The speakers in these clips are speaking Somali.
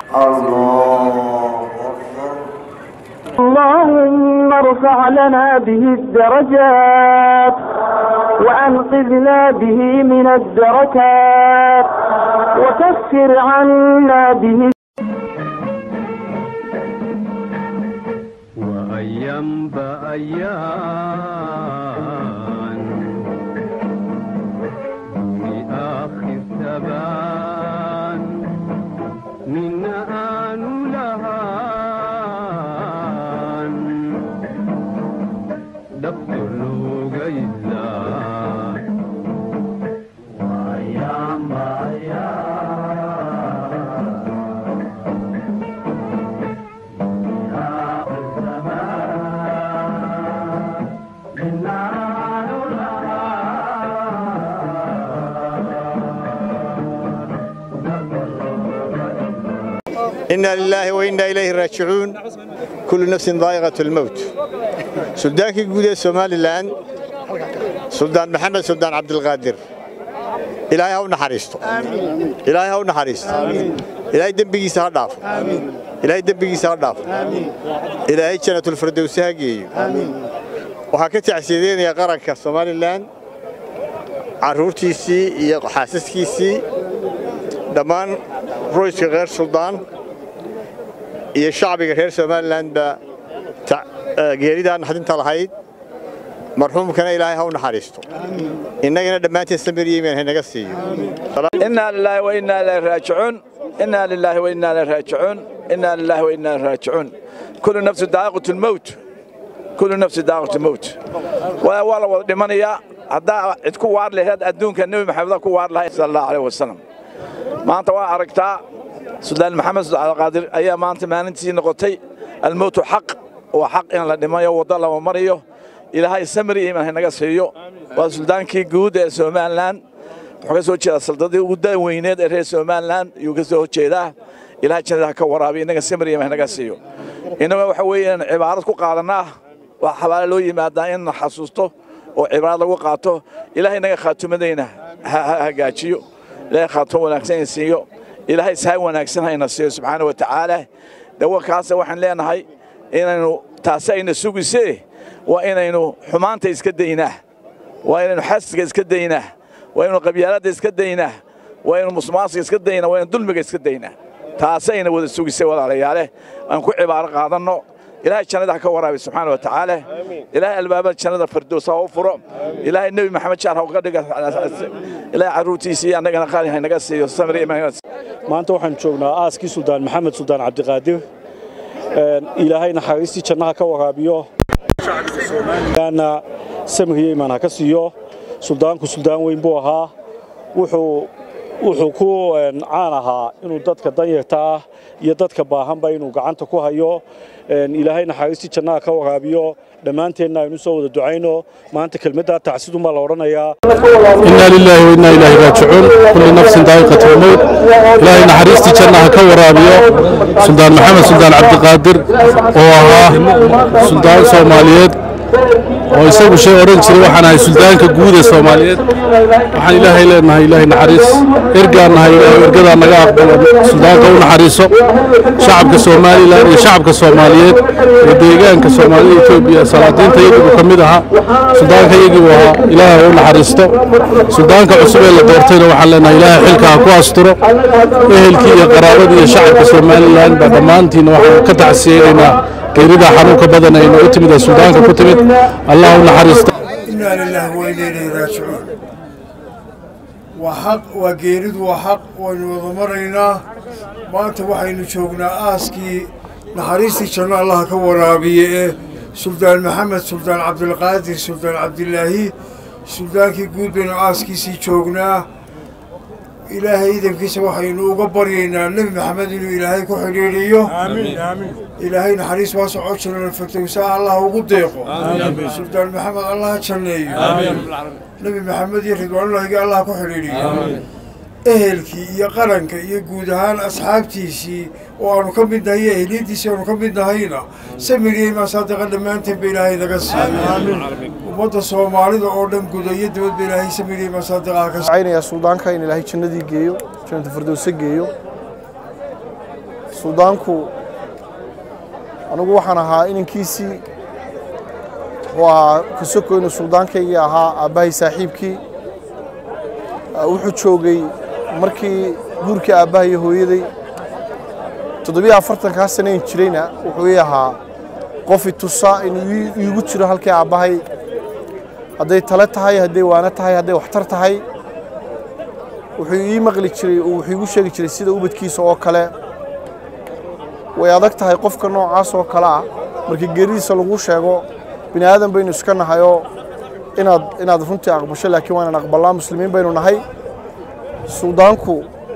الله أكبر اللهم ارفع لنا به الدرجات وأنقذنا به من الدركات وكفر عنا به وأيام بأيام بآخر ثبان من آن لهان دفتر لغيلا وأيام إنا لله وإنا إليه راجعون كل نفس ضائقة الموت سلطانك جودة سومالي الآن سلطان محمد سلطان عبد القادر إلهي هو نحريسته إلهي هو نحريسته إلهي دبقي سهر إلهي دبقي سهر إلهي جنة الفردوس هاجي waxaa ka tacsiideynaya qaranka somalilan caruurtiisii iyo xaasaskiisii dhammaan royska reer suldaan iyo shacbiga reer somalilanba geeridaa naxdinta lahayd marxuumkana ilaahay ha u naxariisto innagana dhammaanteen samir iyo iimaan haynaga siiyo إنا لله وإنا إليه راجعون إنا لله وإنا إليه راجعون إنا لله وإنا إليه راجعون كل نفس ذائقة الموت كل نفس ذائقة الموت ولا ولا دمانيا هذا عندكم وار لهاد أدونك النبي محمد كو وار له صلى الله عليه وسلم ما أنت وأركتا سلطان محمد سلطان القادر أيام ما أنت ما أنت نقطي الموت حق وحق إن لدمايا وضل ومريو إلى هاي السمري إيمان هنقا سيو وسلطان كي جود سومان لان wuxuu ka soo jeedaa saldadii ugu daaweyneed ee reer somalilan ayuu ka soo jeedaa ilaha jannada ha ka waraabiyo innaga samriya mahnaga siiyo innaga waxa weeyaan cibaarad ku qaadanaa waa xabaale loo yimaadaa in la xasuusto oo cibaarad lagu qaato ilahay innaga khaatumadayna ha hagaajiyo ilahay khaatumo wanaagsan siiyo ilahay sahay wanaagsan hayna siiyo subxaana wa tacaala dawakaasa waxaan leenahay inaynu taasi ayna sugisee waa inaynu xumaanta iska daynaa waa inaynu xasga iska daynaa waa inuu qabyaaladda iska daynaa waa inuu musmaasiga iska daynaa waa inuu dulmiga iska daynaa taasayna wada sugisay walaalayaale aan ku cibaaro qaadanno ilaahay jannada ha ka waraabi subxaana wa tacaala ilaahay albaabada jannada fardoos ha u furo ilaahay nebi maxamed jaar ha uga dhiga ilaahay carruurtiisii annagana qaali haynaga siiyo samri maanta waxaan joognaa aaskii suldaan maxamed suldaan cabdiqaadir ilaahay naxariistii jannaha ka waraabiyo somalilanna samriya imaan ha ka siiyo suldaanku suldaan weyn buu ahaa wuxuu wuxuu ku caan ahaa inuu dadka danyarta ah iyo dadka baahanba inuu gacanta ku hayo ilaahay naxariistii jannaha ka waraabiyo dhammaanteenna aynu soo wada ducayno maanta kelmaddaa tacsidunbaa la odhanayaa إنا لله وإنا إليه راجعون كل نفس ذائقة الموت إلهي نحريستي جنة كا ورابيو سلطان محمد سلطان عبد القادر وها سلطان سوماليات oo isagu shay odhan jiray waxaan ahay suldaanka guud ee soomaaliyeed waxaan ilaahay leenahay ilaahay naxariis ergaan nahay ilaahay ergadaa naga aqbalo suldaanka u naxariiso shacabka somalilan iyo shacabka soomaaliyeed ee deegaanka soomaalida etoobiya salaadiinta iyagiibuu ka mid ahaa suldaanka iyagiibuu ahaa ilaahay u naxariisto suldaanka cusub ee la doortayna waxaan leenahay ilaahay xilka ha ku asturo ehelkii iyo qaraabadii iyo shacabka somalilan baa dhammaantiina waxaan ka tacsiyeynaynaa geerida xanuunka badan ay nagu timid ee suldaanka ku timid allah u naxariista إنا لله وإنا إليه راجعون وحق وجيرد وحق ونوضمرنا ما أنت وحين شوقنا آسكي نحريستي شنا الله كورابيه سلطان محمد سلطان عبد القادر سلطان عبد الله سلطان كي قود بين آسكي سي شوقنا إلهي إذا كيس وحين وقبرينا النبي محمد إنه إلهي كحريريو آمين آمين إلهي نحريس واسع عشرنا الفتوساء الله وقديقه آمين سلطان محمد الله تشنيه آمين نبي محمد يرضوان الله الله كحريريو آمين ehelkii iyo qaranka iyo guud ahaan asxaabtiisii oo aanu ka mid nahay iyo ehliyadiisii aanu ka mid nahayna samiriyey maasaadiqa dhammaanteen ba ilaahay naga siiyo ummadda soomaalida oo dhan guda iyo dibadba ilaahay samiriyey maasaadiqaha ka caynaya suldaanka in ilaahay jannadii geeyo jannada firdowsa geeyo suldaanku anigu waxaan ahaa inankiisii wuxuu ahaa kasoko inuu suldaankayga ahaa aabbahay saaxiibkii wuxuu joogay markii guurkii aabbahay iyo hooyaday toddobiyo afartankaa sanayn jirayna wuxuu ii ahaa qof i tusa inuu iigu jiro halkii aabbahay hadday tale tahay hadday waano tahay hadday waxtar tahay wuxuu ii maqli jiray oo wuxuu iigu sheegi jiray sida ubadkiisa oo kale way adag tahay qofka noocaas oo kale ah markii geeridiisa lagu sheego bini aadan baynu iska nahayoo inaad inaad runtii aqbasho laakiin waa inaan aqbalnaa muslimiin baynu nahay suldaanku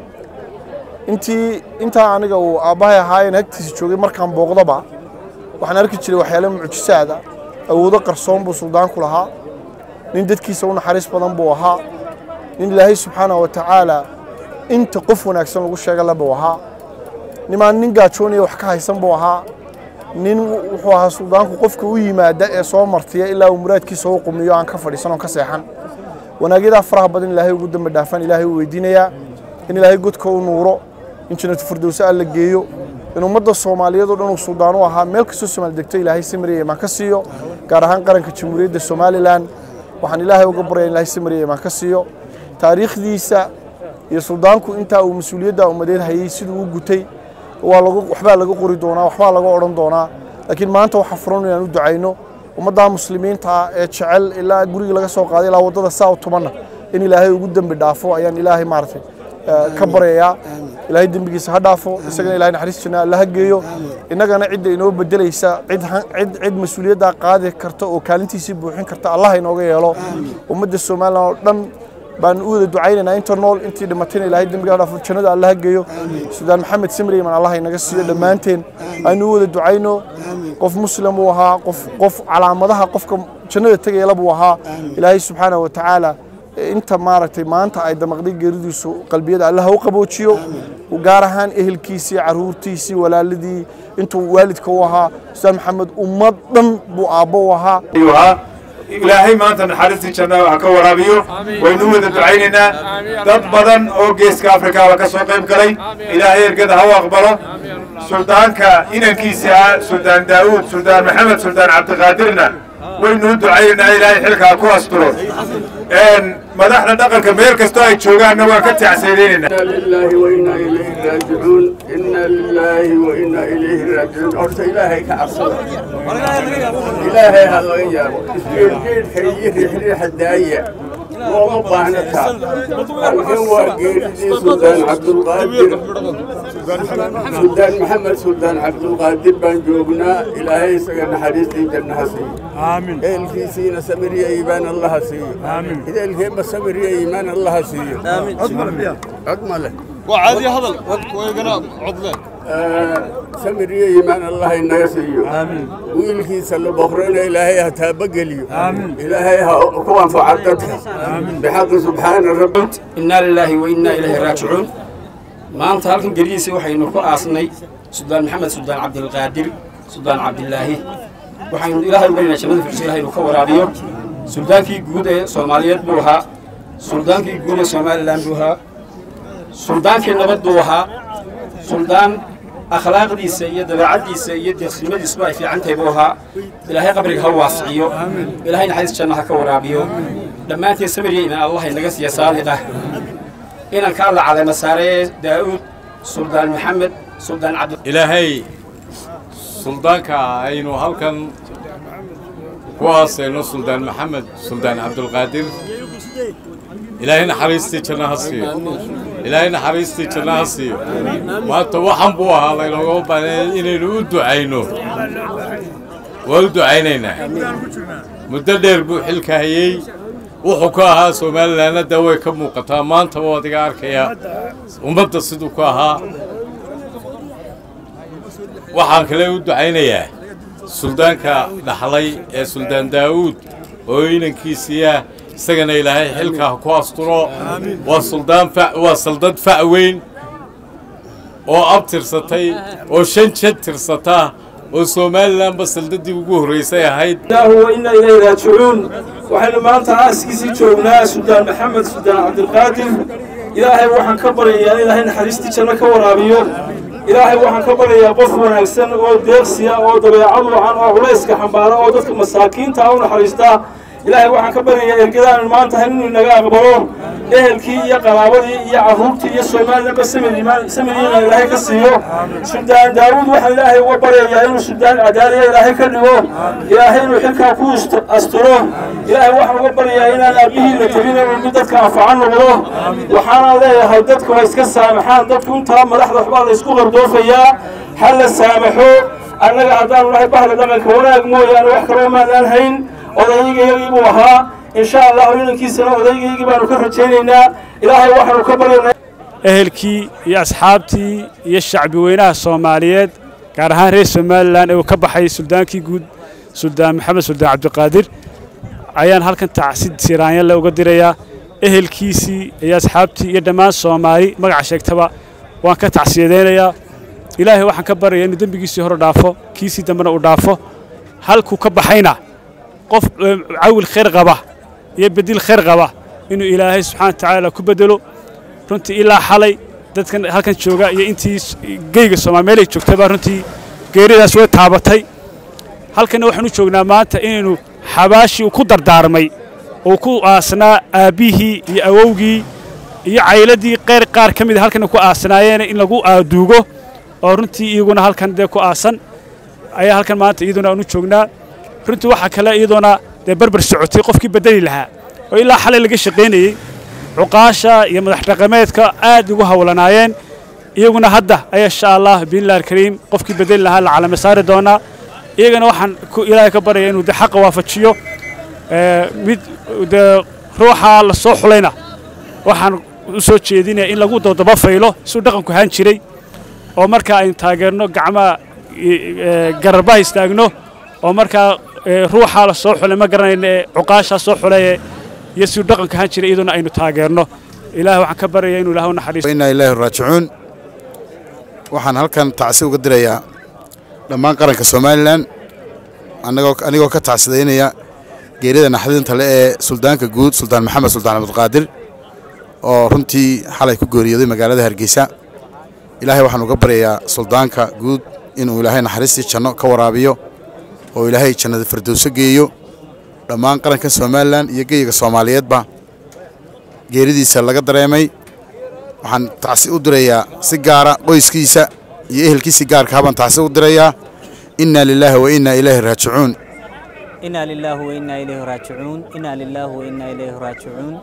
intii intaa aniga uu aabbahay ahaayeen hagtiisa joogay markaan booqdaba waxaan arki jiray waxyaale mucjisaada awoodo qarsoon buu suldaanku lahaa nin dadkiisa u naxariis badan buu ahaa nin ilaahay subxaana wa tacaala inta qof wanaagsan lagu sheega labuu ahaa nimaan nin gaajoonaya wax ka haysan buu ahaa nin wuxuu ahaa suldaanku qofka u yimaada ee soo martiya ilaa uu muraadkiisa u qumiyo aan ka fadhiisan oon ka seexan wanaagyadaa faraha badan ilaahay ugu dambi dhaafan ilaahay u weydiinayaa in ilaahay godka u nuuro in jannatu firdowse alla geeyo in ummadda soomaaliyeed oo dhan uu suldaan u ahaa meel kastoo soomaali degto ilaahay samiriya imaan ka siiyo gaar ahaan qaranka jamhuuriyadda somalilan waxaan ilaahay uga baryaa in ilaahay samiriya imaan ka siiyo taariikhdiisa iyo suldaanku intaa uu mas-uuliyadda ummadeed hayey siduu u gutay waa lagu waxbaa laga qori doonaa waxbaa laga odhan doonaa laakiin maanta waxaa furan inaan u ducayno ummadda muslimiinta ah ee jecel ilaa guriga laga soo qaaday ilaa waddada saa u tumanna in ilaahay ugu dembi dhaafo ayaan ilaahay maaragtay ka baryayaa ilaahay dembigiisa ha dhaafo isagana ilahay naxariis janna alla ha geeyo innagana cidda inoo bedelaysa cid cid cid mas-uuliyaddaa qaadi karta oo kaalintiisii buuxin karta allah inooga yeelo ummadda somalilan oo dhan baan u wada ducaynaynaa inta nool intii dhimatayna ilaahay dembiga ha dhaafo jannada alla ha geeyo sudaan maxamed simreyman allah inaga siiyo dhammaanteen aynu u wada ducayno qof muslim uu ahaa qof qof calaamadaha qofka jannada tegayala buu ahaa ilaahay subxaana wa tacaala inta maaragtay maanta ay damaqday geeridiisu qalbiyada allah u qaboojiyo gaar ahaan ehelkiisii caruurtiisii walaaladii intuu waalidka u ahaa ustaad maxamed ummad dhan buu aabbo u ahaa ilaahay maanta naxariistii jannaha ha ka waraabiyo waynu wada ducaynaynaa dad badan oo geeska afrikaaba ka soo qayb galay ilaahay ergada ha u aqbalo suldaanka inankiisa ah suldaan daa'uud suldaan maxamed suldaan cabdiqaadirna waynu u ducaynaynaa ilaahay xilkaa ku asturo madaxda dhaqanka meel kastoo ay joogaanna waan ka tacsaynaynaa لله وإنا إليه راجعون إنا لله وإنا إليه راجعون أرت إلهي كعصر إلهي هذا إياه جيل جيل كي يريح ريح الداية وما باهنتها الحين وقيل سلطان عبد القادر سلطان محمد سلطان عبد القادر بن جوبنا إلهي سجن حديثي جنة سي آمين إلكي سينا سمرية إيمان الله سي آمين إذا الكيما سمرية إيمان الله سي آمين عظمة وعادي هذا ويقنا عضلة سمرية إيمان الله إنه سيو آمين ويلكي سلو بخرين إلهي هتابقليو آمين إلهي هكوان فعدتك آمين بحق سبحان الرب إنا لله وإنا إليه راجعون maanta halkan gelihiisii waxaynu ku aasnay suldaan maxamed suldaan cabdilqaadir suldaan cabdilaahi waxaynu ilaahay ugaynaa jannada firsi ilahay inuu ka waraabiyo suldaankii guud ee soomaaliyeed buu ahaa suldaankii guud ee somalilan buu ahaa suldaankii nabad buu ahaa suldaan akhlaaqdiisa iyo dabeecaddiisa iyo deeqsinimadiisuba ay fiican tahay buu ahaa ilaahay qabriga ha waasiciyo ilaahay naxariis janna ha ka waraabiyo dhammaanteen samiriya imaan allah inaga siiya saadiqa inanka alla caleema saaree daa'uud suldaan maxamed suldaan cabdi ilaahay suldaanka aynu halkan ku aasayno suldaan maxamed suldaan cabdulqaadir ilaahay naxariistii janno ha siiyo ilaahay naxariistii janno ha siiyo maanta waxan buu ahaa laynooga baahnay inaynu u ducayno waa u ducaynaynaa muddo dheer buu xilka hayey wuxuu ka ahaa somalilanna dee way ka muuqataa maantaba waad iga arkayaa ummadda siduu ku ahaa waxaan kale u ducaynayaa suldaanka dhaxlay ee suldaan daa'uud oo inankiisiiah isagana ilaahay xilka ha ku asturo waa suldaan waa saldad fac weyn oo ab tirsatay oo shan jad tirsata oo somalilanba saldadii ugu horraysay ahayd وإنا إليه راجعون وحنا maanta aaskiisii joognaa suldaan maxamed suldaan cabdilqaadir ilaahay waxaan ka baryayaa in ilaahay naxariistii janno ka waraabiyo ilaahay waxaan ka baryayaa qof wanaagsan oo deeqsiya oo dabeecad wacan oo culayska xambaara oo dadka masaakiinta u naxariista ilaahay waxaan ka baryayaa ergadaan maanta hayn inuu inaga aqbalo ehelkii iyo qaraabadii iyo carruurtii iyo soomaalidaba samiriina ilaahay ka siiyo suldaan daawuud waxaan ilaahay uga baryayaa inuu suldaan cadaaliya ilaahay ka dhigo ilaahay inuu xilkaa ku asturo ilaahay waxaan uga baryayaa inaan aabbihii la tegin inuu mid dadka anfacan noqdo waxaana leeyahay dadku ha iska saamaxaan dadku intaa madaxda waxbaa la isku qardoofayaa ha la saamaxo annaga haddaanu nahay bahda dhaqanka wanaag mooyaane wax kaloo maanaan hayn odaygayagii buu ahaa insha allahu inankiisana odaygaygii baanu ka rajaynaynaa ilaahay waxaanu ka baryaynaa ehelkii iyo asxaabtii iyo shacbi weynaha soomaaliyeed gaar ahaan reer somalilan ee uu ka baxay suldaankii guud suldaan maxamed suldaan cabdiqaadir ayaan halkan tacsid siraanyale uga dirayaa ehelkiisii iyo asxaabtii iyo dhammaan soomaali magaca sheegtaba waan ka tacsiyadaynayaa ilaahay waxaan ka baryayaa inuu dembigiisii hore dhaafo kiisii dambena uu dhaafo halkuu ka baxayna qof cawil khayr qaba iyo bedil khayr qaba inuu ilaahay subxaana watacaala ku bedelo runtii ilaa xalay dadkan halkan jooga iyo intii geyga soomaal meelay joogtaba runtii geeridaas way taabatay halkanna waxaan u joognaa maanta inaynu xabaashii uu ku dardaarmay uu ku aasnaa aabbihii iyo awowgii iyo cayladii qayr qaar ka mida halkan ku aasnaayeen in lagu aaduugo oo runtii iyaguna halkan dee ku aasan ayaa halkan maanta iyaduna aan u joognaa runtii waxaa kale iyadoona dee barbar socotay qofkii bedeli lahaa oo ilaa xalay laga shaqaynayey cuqaasha iyo madax dhaqameedka aad ugu hawlanaayeen iyaguna hadda ayaa insha allah biidnillahi alkariim qofkii bedeli lahaa la calame saari doonaa iyagana waxaan ilaahay ka baryaya inuu de xaqa waafajiyo mid dee ruuxa la soo xulayna waxaan u soo jeedinaya in lagu dodaba faylo siduu dhaqanku ahaan jiray oo markaa aynu taageerno gacmaha gararbaha istaagno oo markaa ruuxaa la soo xulay ma garanayna ee cuqaashaa soo xulaye iyo siduu dhaqanka ahaan jiray iyaduna aynu taageerno ilaah waxaan ka baryaya inuu ilaah u naxariisto inaa ilaahi raajicuun waxaan halkan tacsi uga dirayaa dhammaan qaranka somalilan anigoo ka tacsidaynaya geerida naxdinta le ee suldaanka guud suldaan maxamed suldaan cabdiqaadir oo runtii xalay ku geeriyooday magaalada hargeysa ilaahay waxaan uga baryayaa suldaanka guud inuu ilaahay naxariistii janno ka waraabiyo oo ilaahay jannada firdowso geeyo dhammaan qaranka somalilan iyo geyiga soomaaliyeedba geeridiisa laga dareemay waxaan tacsi u dirayaa si gaara qoyskiisa iyo ehelkiisi gaarka habaan tacsi u dirayaa inna lilaahi wa inna ilayhi raajicuun inaa lilaahi wa innaa ilayhi raajicuun inaa lilaahi wa innaa ilayhi raajicuun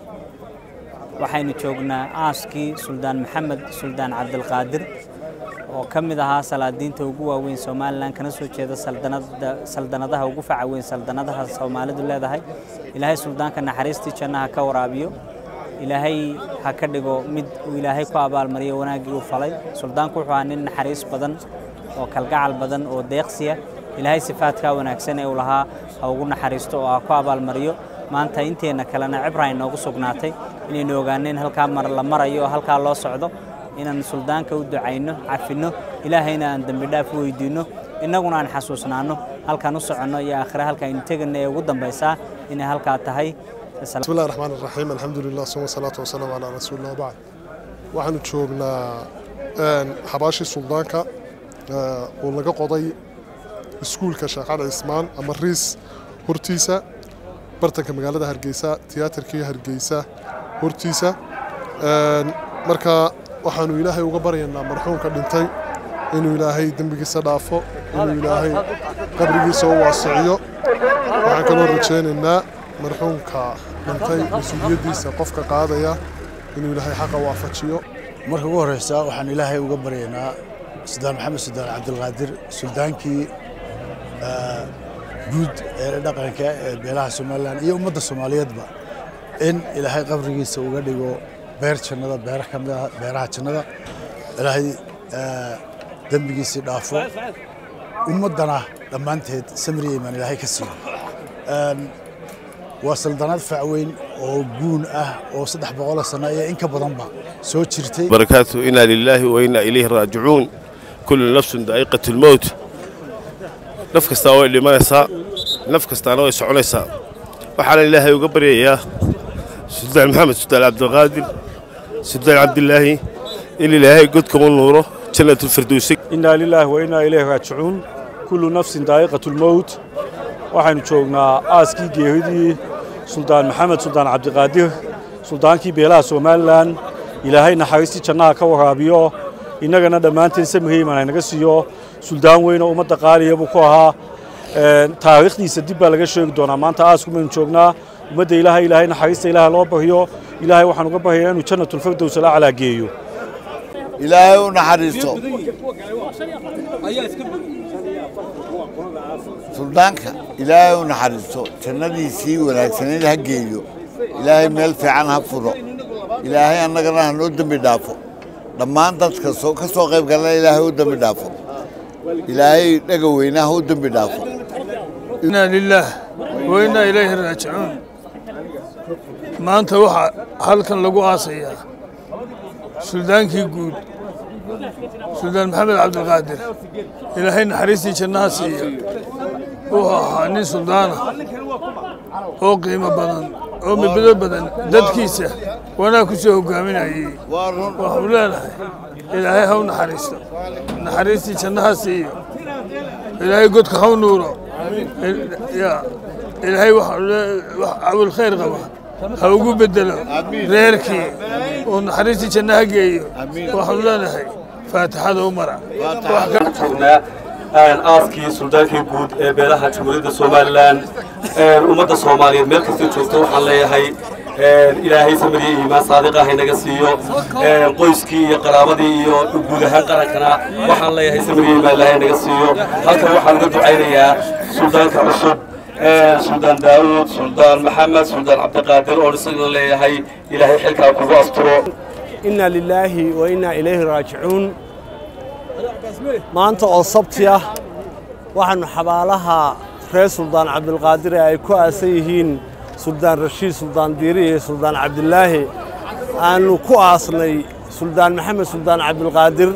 waxaynu joognaa aaskii suldaan maxamed suldaan cabdilqaadir oo ka mid ahaa salaadiinta ugu waaweyn somalilan kana soo jeeda saldanadaha ugu faca weyn saldanadaha soomaalidu leedahay ilaahay suldaanka naxariistii jannaha ka waraabiyo ilaahay ha ka dhigo mid uu ilaahay ku abaalmariyo wanaaggii uu falay suldaanku wuxuu ahaa nin naxariis badan oo kalgacal badan oo deeqsiya ilaahay sifaadkaa wanaagsan ee uu lahaa ha ugu naxariisto oo ha ku abaalmariyo maanta inteenna kalena cibra ay noogu sugnaatay inaynu ogaaneen halkaa mar la marayo oo halkaa loo socdo inaan suldaanka u ducayno cafinno ilaahayna aan dembi dhaaf u weydiinno innaguna aan xasuusnaanno halkaan u soconno iyo aakhire halka aynu tegana ee ugu dambaysaa inay halkaa tahay بسم الله الرحمن الرحيم الحمد لله ثم الصلاة والسلام على رسول الله وبعد waxaanu joognaa xabaashii suldaanka oo laga qoday iskuulka sheekh cali cismaan ama riis hortiisa bartanka magaalada hargeysa tiyaatarkii hargeysa hortiisa marka waxaanu ilaahay uga baryaynaa marxuumka dhintay inuu ilaahay dembigiisa dhaafo inuu ilaahay qabrigiisa u waasiciyo waxaan kaloo rajaynaynaa marxuumka dhintay mas-uuliyaddiisa qofka qaadaya inuu ilaahay xaqa waafajiyo marka ugu horreysa waxaan ilaahay uga baryaynaa suldaan maxamed suldaan cabdilqaadir suldaankii guud ee dhaqanka ee beelaha somalilan iyo ummadda soomaaliyeedba in ilaahay qabrigiisa uga dhigo beer jannada beera ka mid ah beeraha jannada ilaahay dembigiisii dhaafo ummaddana dhammaanteed samri imaan ilaahay ka siiyo waa saldanad facweyn oo guun ah oo saddex boqoloo sano iyo in ka badanba soo jirtay barakaatu inaa lilaahi wa inaa ilayhi raajicuun kullu nafsun daa'iqatu lmowt naf kastaa way dhimanaysaa naf kastaana way soconaysaa waxaana ilaahay uga baryayaa suldaan maxamed suldaan cabdiqaadir suldaan cabdilaahi in ilaahay godkama nuuro jannatulfirdowsi innaa lilaahi wa innaa ilayhi raajicuun kullu nafsin daa'iqatulmowt waxaynu joognaa aaskii geeridii suldaan maxamed suldaan cabdiqaadir suldaankii beelaha somalilan ilaahay naxariistii jannaha ka waraabiyo innagana dhammaanteen samiheyman haynaga siiyo suldaan weyn oo ummadda qaaliya buu ku ahaa taariikhdiisa dib baa laga sheegi doonaa maanta aasku baynu joognaa ummadda ilaahay ilaahay naxariista ilaaha loo baryo ilaahay waxaan uga baryayaa inuu jannatulfirdows la calaa geeyo ilaahay u naxariisto suldaanka ilaahay u naxariisto jannadiisii wanaagsanayd ha geeyo ilaahay meel fiican ha furo ilaahay annagana ha noo dembi dhaafo dhammaan dadka ka soo qayb galana ilaahay u dembi dhaafo ilaahay dhaga weyna ha u dembi dhaafo inaa lilaah wa innaa ilayhi raajicuun maanta waxaa halkan lagu aasayaa suldaankii guud suldaan maxamed cabdilqaadir ilaahay naxariistii jannaha siiya wuxuu ahaa nin suldaana oo qiimo badan oo midbado badan dadkiisa wanaag ku soo hogaaminayay waxuu leenahay ilaahay ha u naxariisto naxariistii jannaha siiyo ilaahay godka ha u nuuro ilaahay awil khayr qaba ha ugu bedelo reerkii oo naxariistii jannaha geeyo waxaanu leenahay faatixada u mara joognaa aaskii suldaankii guud ee beelaha jamhuuriyadda somalilan ummadda soomaaliyeed meel kastay joogto waxaan leeyahay ilaahay samiriya iimaan saadiqa haynaga siiyo qoyskii iyo qaraabadii iyo guud ahaan qarankana waxaan leeyahay samiriya iimaan ilaahay naga siiyo halkan waxaan uga ducaynayaa suldaanka cusub suldaan daawud suldaan maxamed suldaan cabdiqaadir oo isagana leeyahay ilaahay xilkaa kugu asturo inna lilaahi wa innaa ilayhi raajicuun maanta oo sabti ah waxaannu xabaalaha reer suldaan cabdilqaadir ee ay ku aasan yihiin suldaan rashiid suldaan diiri iyo suldaan cabdilaahi aannu ku aasnay suldaan maxamed suldaan cabdilqaadir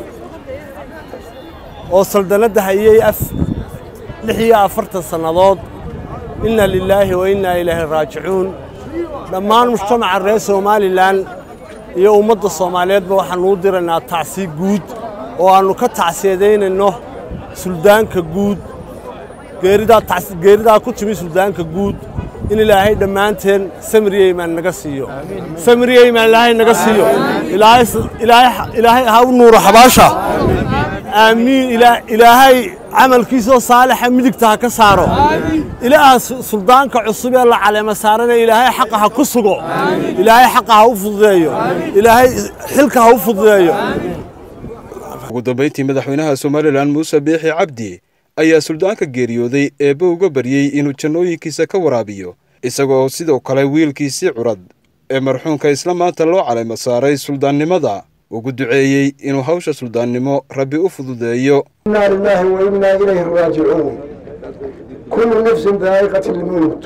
oo saldanadda hayey lix iyo afartan sannadood inna lilaahi wa innaa ilaahi raajicuun dhammaan mujtamaca reer somalilan iyo ummadda soomaaliyeedba waxaannu u diraynaa tacsi guud oo aannu ka tacsiyadaynayno suldaanka guud geeridaa ku timi suldaanka guud in ilaahay dhammaanteen samiriyeymaan naga siiyo samiriyeymaan ilaahay naga siiyo ilaahay ha u nuuro xabaasha aamiin ilaahay camalkiisoo saalixa midigta ha ka saaro ilaaha suldaanka cusub ee la caleema saarana ilaahay xaqa ha ku sugo ilaahay xaqa ha u fududeeyo ilaahay xilka ha u fududeeyo ugu dambayntii madaxweynaha somalilan muuse biixi cabdi ayaa suldaanka geeriyooday eebbe uga baryey inuu jannooyinkiisa ka waraabiyo isagoo sidoo kale wiilkiisii curad ee marxuunka isla maanta loo caleymo saaray suldaannimada ugu duceeyey inuu hawsha suldaannimo rabbi u fududeeyo inaa lilaahi wa innaa ilayhi raajicuun kullu nafsin daa'iqati lmowt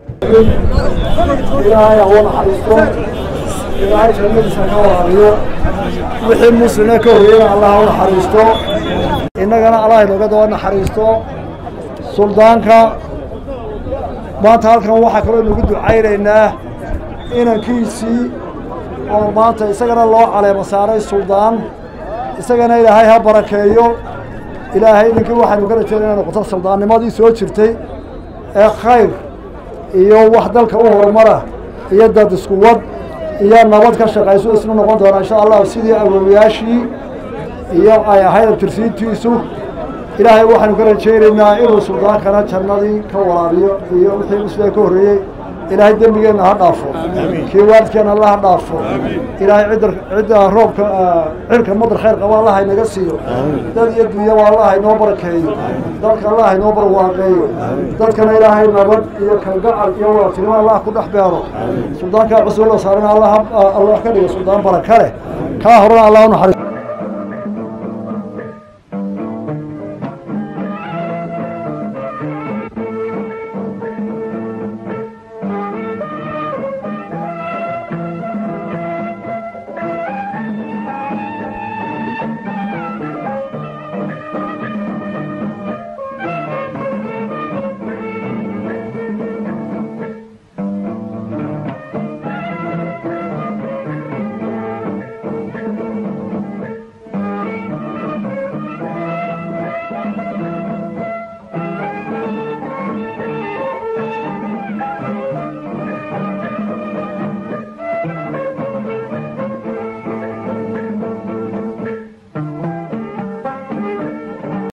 ilaahay ha u naxariisto ilaahay jannadiisa ka waraabiyo wixii muslime ka horreeyana allah ha u naxariisto innagana allah inooga daba naxariisto suldaanka maanta halkan waxaa kaloo inugu ducaynaynaa inankiisii oo maanta isagana loo caleemo saaray suldaan isagana ilaahay ha barakeeyo ilaahay inankii waxaynu ka rajeynaa inay noqoto suldaannimadii soo jirtay ee khayr iyo wax dalka u horumara iyo dad isku wad iyo nabad ka shaqayso isna noqon doona insha allahu sidii awoowayaashii iyo ay ahayd abtirsiintiisu ilaahay waxaynu ka rajaynaynaa inuu suldaankana jannadii ka waraabiyo iyo wixii musliga ka horreeyey ilaahay dembigeenna ha dhaafo kii waalidkeenna alla ha dhaafo ilaahay cidda cidda roobka cirka madar khayr qaba allah inaga siiyo dad iyo dunyaba allah inoo barakeeyo dalka allah inoo barwaaqeeyo dadkana ilaahay nabad iyo kalgacal iyo wadatinimo allah ku dhex beero suldaankaa cusub la saarana allah allah ka dhigo suldaan baraka leh kaa horena allah u naxariis